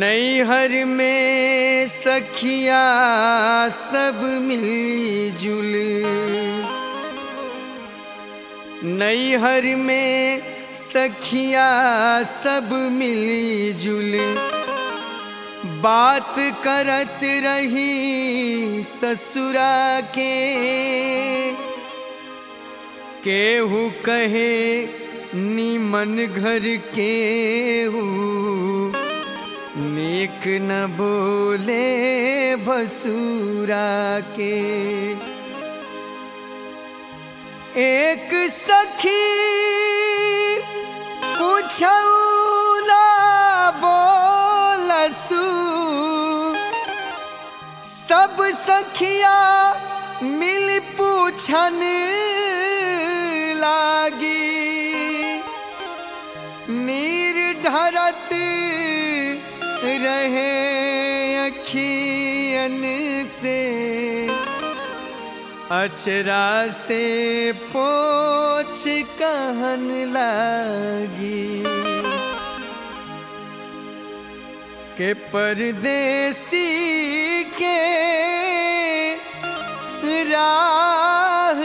नैहर में सखिया सब मिलजुल नैहर में सखिया सब मिलजुल बात करत रही ससुरा के केहू कहे नीमन घर केहू नेक न बोले भसुरा के एक सखी पूछऊ ना बोलसू सब सखिया मिल पूछन लागी नीर ढरत रहे अखियन से अचरा से पोछ कहन लागी के परदेसी के राह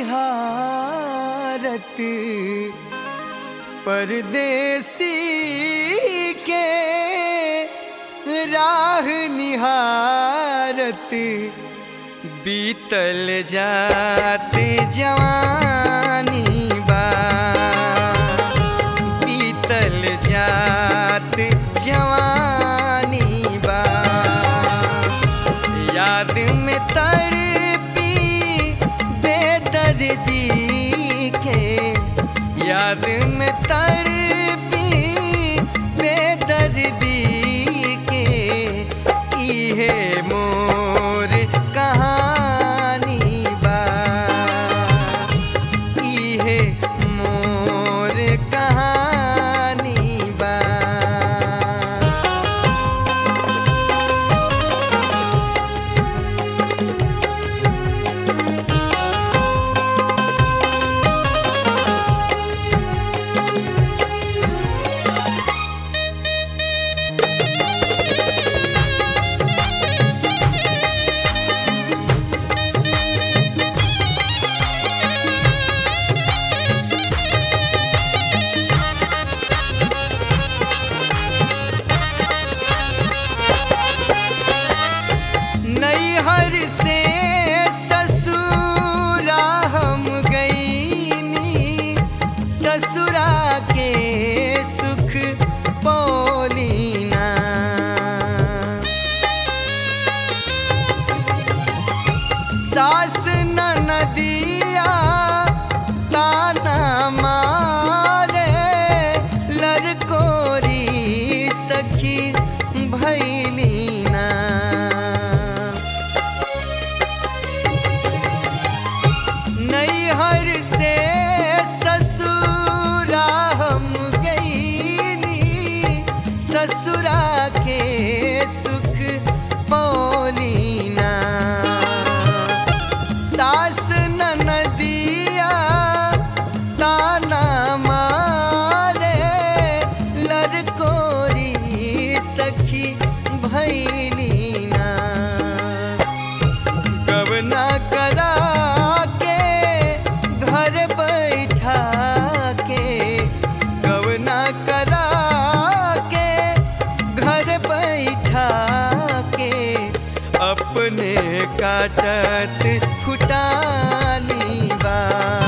निहारत परदेसी के राह निहारत बीतल जाते जवानी बा बीतल जाते जवानी बा याद में तड़पी बेदर्दी के याद में तड़पी बेदर्दी के इहे मोर कहानी बा इहे मोर कहानी बा नैहर से ससुरा हम गईनी ससुरा के सुख पौलीना सास नदिया ताना मारे लड़कोरी सखी भैलीना नैहर से ससुरा हम गईनी ससुरा के सुख पौलीना सास नदिया ताना मारे लड़कोरी सखी भैलीना गवना करा के घर बैठा के गवना करा के घर बैठा के अपने काटत फुटानी बा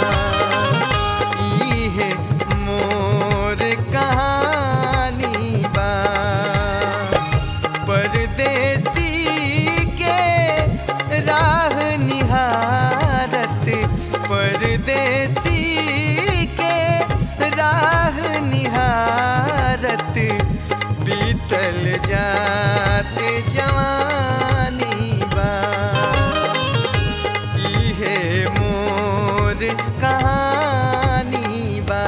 इहे मोर कहानी बा परदेसी के राह निहारत परदेसी के राह निहारत बीतल जाते जवानी बा इहे मोर कहानी बा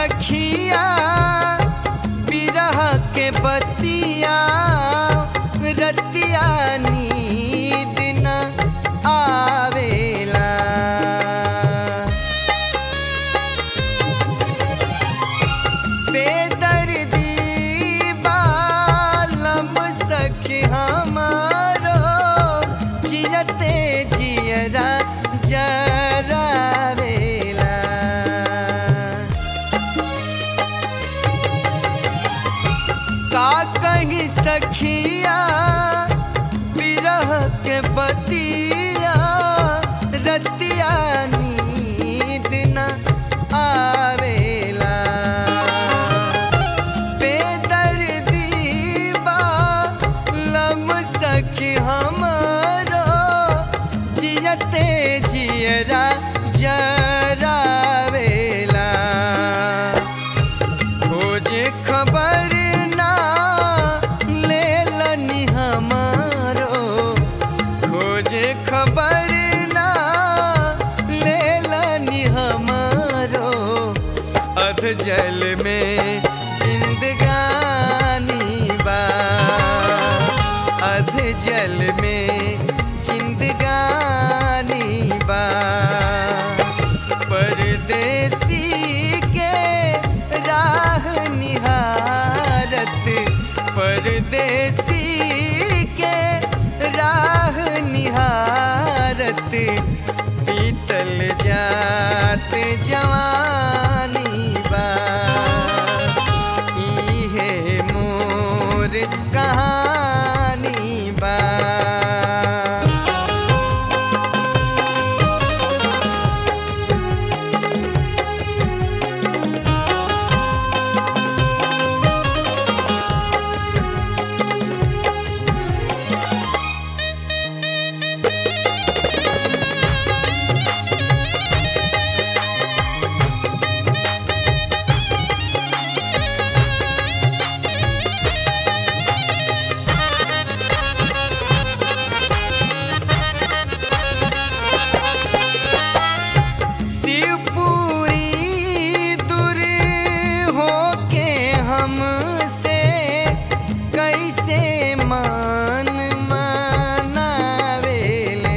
सखिया बिरह के बतिया रतिया नींद न आवेला बेदर्दी बालम सखी हमारो जियते जियरा जरावेला का कही सखिया बिरह के बतिया रतिया नींद न आवेला बेदर्दी बालम सखी हमारो जियते जियरा जरावेला खोजे खबर ना लेलनी हमारो खोजे खबर ना लेलनी हमारो अध जल में जिंदगानी बा अध जल में जिंदगानी बा परदेसी के राह निहारत परदेसी के राह निहारत बीतल जात जवानी बा इहे मोर कहानी बा शिवपुरी दूर होके हमसे कैसे मान मनावेले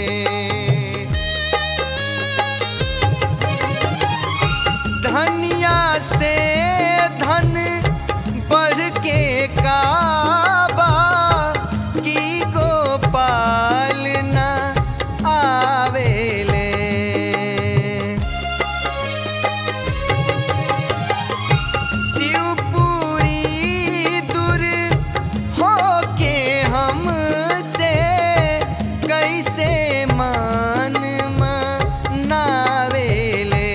धनिया से धन बढ़ के काबा की गोपाल न आवेले शिवपुरी दूर होके हमसे कैसे मान मनावेले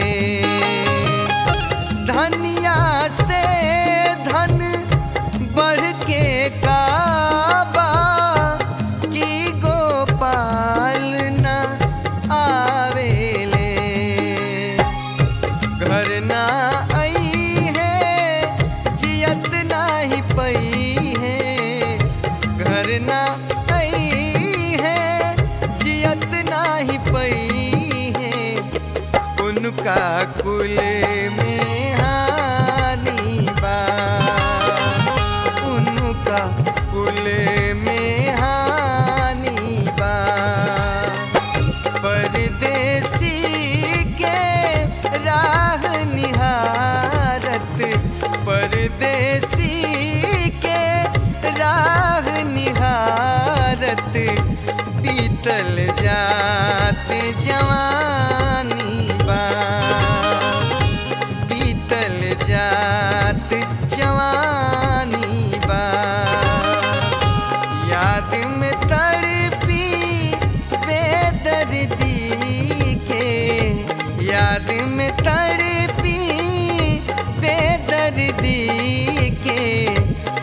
धनिया से धन बढ़ के काबा की गोपाल न आवेले घर ना आई है जियत नाही पई है घर ना आई है जियत नाही पई है उनका कुल में हानि बा उनका कुल में हानि बा परदेसी के राह निहारत परदेसी के राह निहारत बीतल जात जवानी बा बीतल जात जवानी बा याद में तड़पी बेदर्दी के याद में तड़पी बेदर्दी के